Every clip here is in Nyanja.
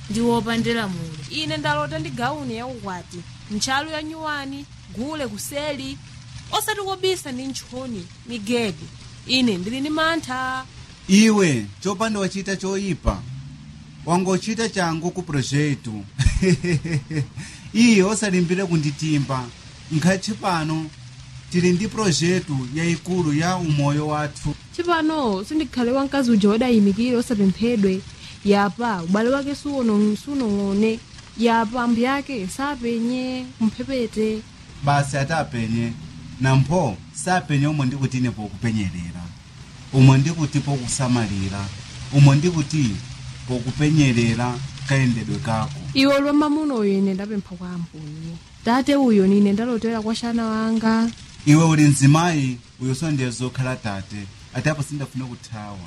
ndi wopandira mulo ine ndalota ndi gauni yaukwati ntchalu ya nyuwani gule kuseli osati kobisa ndi ntchoni migedi ine ndili ndi mantha iwe chopanda wachita choyipa wangochita changu ku projetu iye osalimbire kunditimba nkhathi pano tili ndi projetu yayikulu ya umoyo wathu chipano sindikhale wamkazi uja wadayimikire osapemphedwe yapa ubale wake suono- sunong'one yapa ambu yake sapenye mphepete basi atapenye nampho sapenye umwe ndikuti ine pokupenyerera umwe ndikuti pokusamalira umwe ndikuti pokupenyerera kayendedwe kako iwe lwa mamuno uyo ine ndapempha kwa ambuye tate uyo nine ndalotera kwa shana wanga iwe uli mzimayi uyo sondiye zokhala tate ati apo sindafuna kuthawa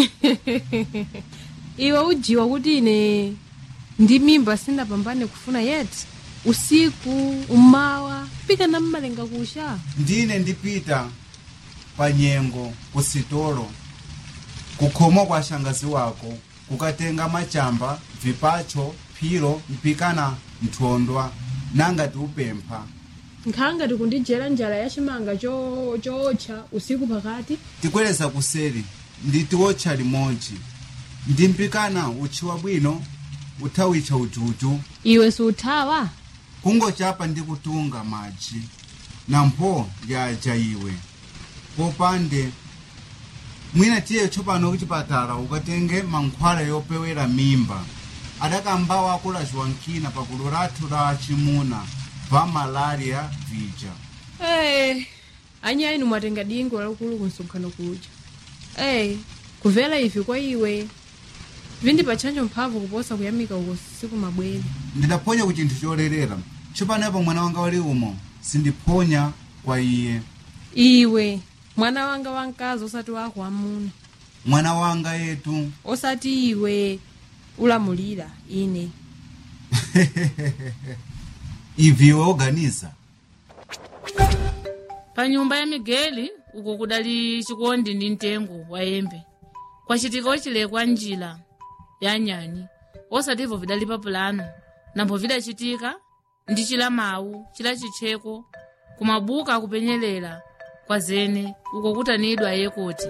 iwe ujiwa kuti ine ndi mimba sindapambane kufuna yeti usiku umawa pika na mmalenga kusha ndine ndipita pa nyengo kusitolo kukhomwa kwa shangazi wako kukatenga machamba vipacho phiro mpikana nthondwa nangati upempha nkhanga tikundijera njala ya chimanga cho- chootcha usiku pakati tikweleza kuseri nditi wotcha limodzi ndimpikana utchiwa bwino uthawitcha ujuju iwe siuthawa kungochapa ndi kutunga madzi nampho lyaja iwe popande mwina tiye tsopano kuchipatala ukatenge mankhwala yopewera mimba adakambawo akulaziwa nkina pakulu lathu la chimuna va malaria vija hey, anyayi inu mwatenga dingo lalikulu ku msonkhano kuja hey, kumvera ivi kwa iwe vindipatchanjo mphamvu kuposa kuyamika uko siku mabwere ndidaphonya ku chinthu cholerera tsopanopo mwana wanga wali umo sindiphonya kwa iye iwe mwana wanga wamkazi osati wako wamuna mwana wanga yetu osati iwe ulamulira ine ivi iwe oganiza pa nyumba ya migeli uko kudali chikondi ndi mtengo wa yembe kwacitika ocilekwa njila ya nyani osativo vidali pa pulano nambo vidacitika ndi cila mawu cila citcheko kumabuka akupenyelela kwa zene uko kutanidwa yekoti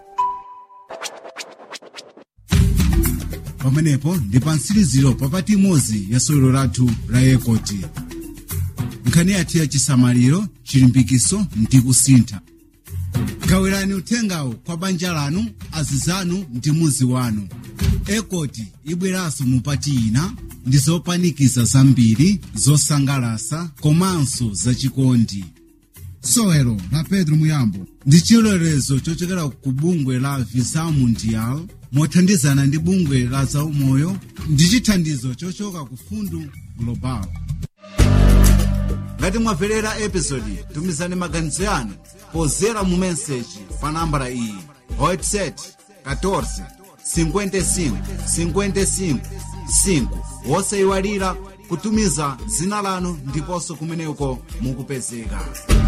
pamenepo ndi pa mtsiriziro papati imodzi ya sewero lathu la yekoti nkhani yathu ya chisamaliro chilimbikiso ndi kusintha gawirani uthengawo kwa banja lanu azizanu ndi muzi wanu ekoti ibweranso mupati ina ndi zopanikiza zambiri zosangalasa komanso zachikondi sewero la pedro muyambo ndi chilolezo chochokera ku bungwe la visa mundial mothandizana ndi bungwe la zaumoyo ndi chithandizo chochoka ku fundu global ngati mwamverera episodi tumizani maganizo yanu pozera mu meseji pa nambala iyi whatsapp 14 55 55 5 wosayiwalira kutumiza dzina lanu ndiponso kumeneko mukupezeka